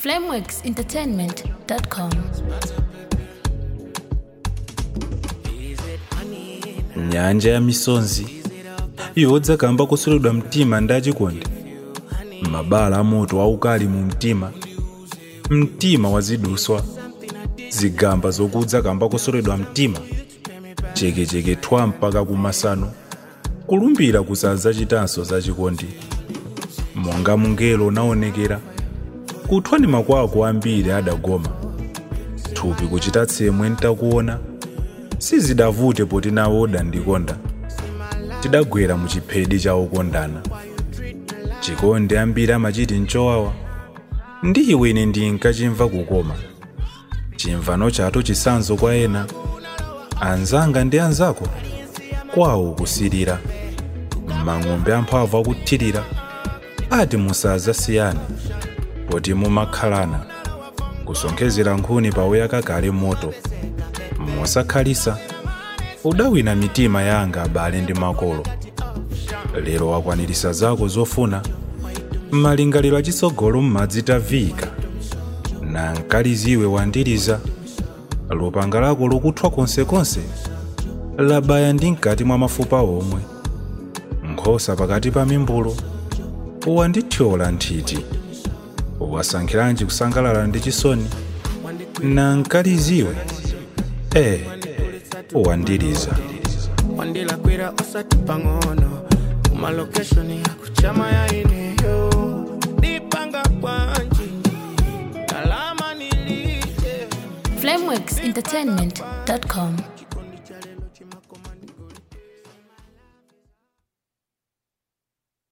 flameworksentertainment.com. nyanja ya misonzi yodza kamba kusulidwa mtima ndi achikondi mabala amoto aukali mu mtima mtima waziduswa zigamba zokudza kamba kusulidwa mtima chekecheke thwa mpaka kumasano kulumbira kusadza chitanso za chikondi monga mungelo unaonekera kuthwa ndi makwako ambiri adagoma thupi kuchita tsemwe ntakuona sizidavute poti nawo udandikonda tidagwera mu chiphedi cha okondana chikondi ambiri amachiti nchowawa ndi iwe ine ndinkachimva kukoma chimvano chathu chisanzo kwa ena anzanga ndi anzako kwawo kusirira mang'ombe amphamvu akuthirira ati musadzasiyane poti mumakhalana kusonkhezera nkhuni pawuyaka kale moto mosakhalisa udawina mitima yanga abale ndi makolo lero wakwanirisa zako zofuna malingaliro achitsogolo m'madzi taviyika na mkaliziwe wandiriza lupanga lako lukuthwa konsekonse labaya ndi mkati mwa mafupa omwe nkhosa pakati pa mimbulo wandithyola nthiti wasankhiranji kusangalala ndi chisoni na mkaliziwe eh wandiriza wandilakwira osati pang'ono kumalokeshoni yakuchama yainiyo ndipanga bwanji kalama nilije flameworksentertainment.com.